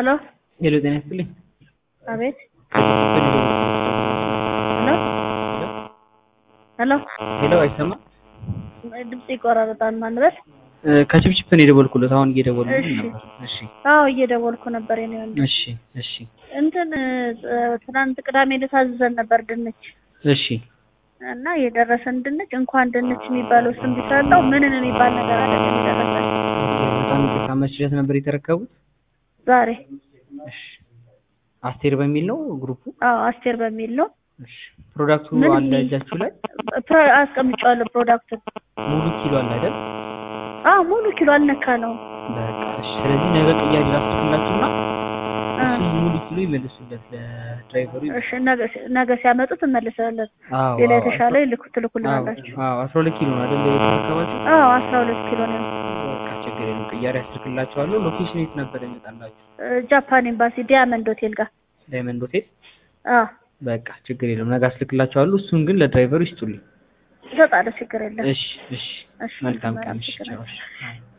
ሄሎ ሄሎ ጤና ይስጥልኝ። አቤት ሄሎ ሄሎ ሄሎ አይሰማም? ድምጽ ይቆራረጣል ማንበል እ ከችፕችፕ ነው የደወልኩለት አሁን እየደወልኩልኝ እሺ። ነበር። እሺ አዎ እየደወልኩ ነበር የኔ ወንድም እሺ እሺ እንትን እ ትናንት ቅዳሜ ዕለት አዝዘን ነበር ድንች እሺ እና የደረሰን ድንች እንኳን ድንች የሚባለው ስም ቢሰጠው ምንን የሚባል ነገር አይደለም የደረሰን በጣም ይቅርታ መች ዕለት ነበር የተረከቡት? ዛሬ እሺ አስቴር በሚል ነው ግሩፑ? አዎ አስቴር በሚል ነው እሺ ፕሮዳክቱ ምን አለ የሚል- እጃችሁ ላይ ፕሮ- አስቀምጫዋለሁ ፕሮዳክቱን ሙሉ ኪሎ አለ አይደል? አዎ ሙሉ ኪሎ አልነካ ነው በቃ እሺ። ስለዚህ ነገ ቅያሬ ላስልክላችሁና አ፣ እሱን ሙሉ ኪሎ ይመልሱለት ለድራይቨሩ። እሺ ነገ ሲ- ነገ ሲያመጡት እንመልሳለን አዎ ሌላ አዎ፣ የተሻለ ይልኩ አዎ ትልኩልናላችሁ አዎ አስራ ሁለት ኪሎ ነው አይደል የተረከባችሁ? አዎ አስራ ሁለት ኪሎ ነው በቃ ችግር የለም ቅያሬ አስልክላችኋለሁ። ሎኬሽን የት ነበር ይመጣላችሁ? እ፣ ጃፓን ኤምባሲ ዲያመንድ ሆቴል ጋር ዳይመንድ ሆቴል አዎ በቃ ችግር የለም ነገ አስልክላችኋለሁ። እሱን ግን ለድራይቨሩ ይስጡልኝ። እሰጣለሁ ችግር የለም እሺ እሺ እሺ መልካም ቀን። እሺ ችግር የለም። ቻው። እሺ።